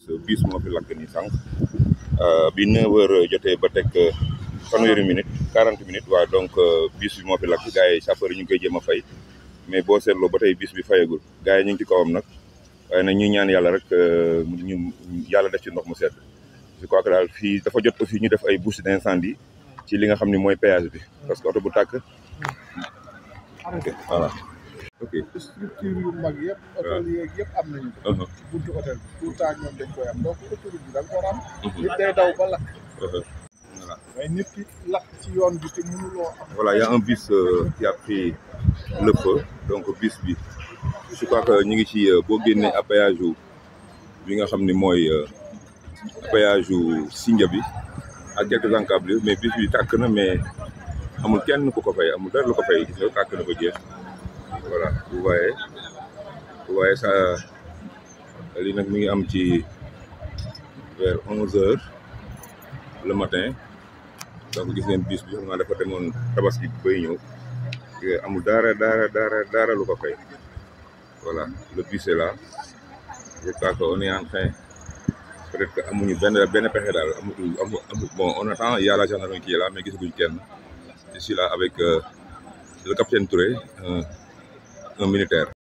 bis moo fi lakk ni sànq bi 9 heures jotee ba teg fanweeri minute 40 minutes waaw donc bis bi moo fi lakk gars yi sapeur yi ñu ngi koy jéem a fay mais boo seetloo ba tey bis bi fayagul gars yi ñu ngi ci kawam nag waaye nag ñuy ñaan yàlla rek ñu yàlla def ci ndox mu sedd je crois que daal fii dafa jot aussi ñu def ay bouche d'incendie ci li nga xam ne mooy péage bi parce que oto bu tàkk ok voilà ok structure yu mag yëpp hôtel yeeg yëpp am nañu ko ci buntu hôtel bi tout le temps ñoom dañ koy am donc autoroute bi da nga ko war a am nit day daw ba lakk voilà mais nit ki lakk ci yoon bi te mënuloo am voilà y a un bus euh, qui a pris le feu donc bus bi je crois que ñu ngi ci boo génnee à péage yu bi nga xam ni mooy péage yu Sindia bi ak quelques encablures mais bus bi tàkk na mais amul kenn ku ko fay amul dara lu ko fay gis nga tàkk na ba jeex voilà vous voyez vous voyez ça lii nag mi ngi am ci vers onze heures le matin donc gis ngeen bus bi xam naa dafa demoon tabaski bay ñëw amul dara dara dara dara lu ko fay voilà le bus est là je crois que on est en train peut-être que amuñu benn benn pexe daal amu amu amu bon on attend il y a la gendarmerie qui est là mais gisaguñ kenn je suis là avec euh, le capitaine Touré un un militaire